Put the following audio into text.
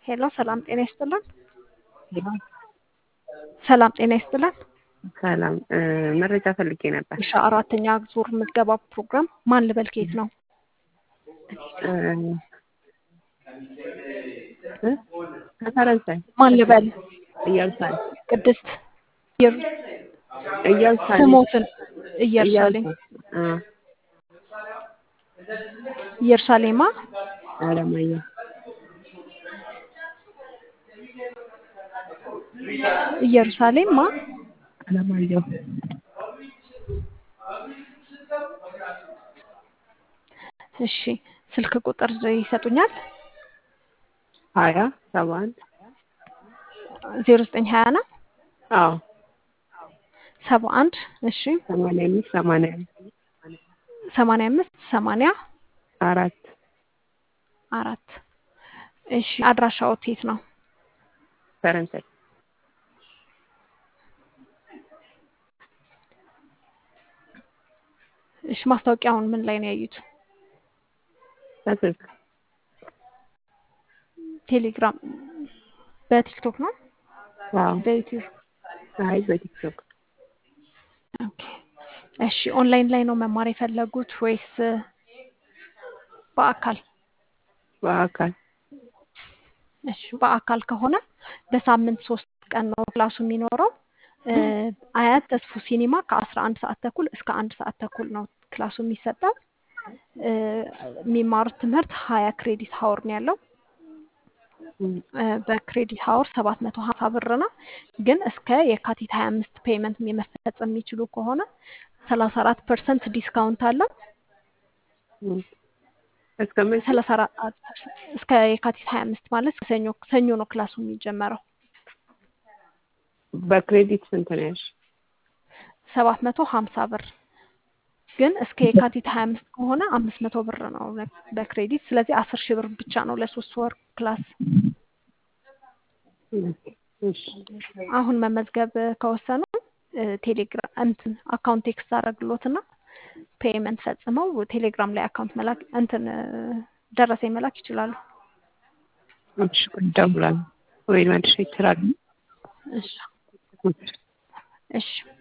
ሄሎ ሰላም ጤና ይስጥልን። ሰላም ጤና ይስጥልን። ሰላም መረጃ ፈልጌ ነበር። እሺ አራተኛ ዙር ምዝገባ ፕሮግራም ማን ልበል ከየት ነው? ከፈረንሳይ ማን ልበል? ኢየሩሳሌም ቅድስት ኢየሩ- ኢየሩሳሌም ስሞትን ኢየሩሳሌም አ ኢየሩሳሌማ አለማየሁ ኢየሩሳሌም ማ አለማየሁ እሺ ስልክ ቁጥር ይሰጡኛል? ሀያ ሰባ አንድ ዜሮ ዘጠኝ ሀያ ነው አዎ ሰባ አንድ እሺ ሰማንያ አምስት ሰማንያ ሰማንያ አምስት ሰማንያ አራት አራት እሺ አድራሻዎት የት ነው? ፈረንሳይ እሺ ማስታወቂያውን ምን ላይ ነው ያዩት? በስልክ ቴሌግራም በቲክቶክ ነው? አዎ በዩቲዩብ አይ በቲክቶክ ኦኬ። እሺ ኦንላይን ላይ ነው መማር የፈለጉት ወይስ በአካል? በአካል እሺ በአካል ከሆነ በሳምንት ሶስት ቀን ነው ክላሱ የሚኖረው። እ አያት ተስፉ ሲኒማ ከአስራ አንድ ሰዓት ተኩል እስከ አንድ ሰዓት ተኩል ነው ክላሱ የሚሰጠው። እ የሚማሩት ትምህርት ሀያ ክሬዲት ሀወር ነው ያለው። እም፣ እ በክሬዲት ሀወር ሰባት መቶ ሀምሳ ብር ነው። ግን እስከ የካቲት ሀያ አምስት ፔመንት የመፈጸም የሚችሉ ከሆነ ሰላሳ አራት ፐርሰንት ዲስካውንት አለው። እም። እስከ መቼ ሰላሳ አራት እስከ የካቲት ሀያ አምስት ማለት ሰኞ ሰኞ ነው ክላሱ የሚጀመረው። በክሬዲት ስንት ነው ያልሽ? ሰባት መቶ ሀምሳ ብር ግን እስከ የካቲት ሀያ አምስት ከሆነ አምስት መቶ ብር ነው በክሬዲት። ስለዚህ አስር ሺህ ብር ብቻ ነው ለሶስት ወር ክላስ። እም፣ እሺ አሁን መመዝገብ ከወሰኑ ቴሌግራም እንትን አካውንት ቴክስት አደረግሎትና ፔይመንት ፈጽመው ቴሌግራም ላይ አካውንት መላክ እንትን እ ደረሰኝ መላክ ይችላሉ። እሺ እደውላለሁ ወይ መልሼ እችላለሁ። እሺ እሺ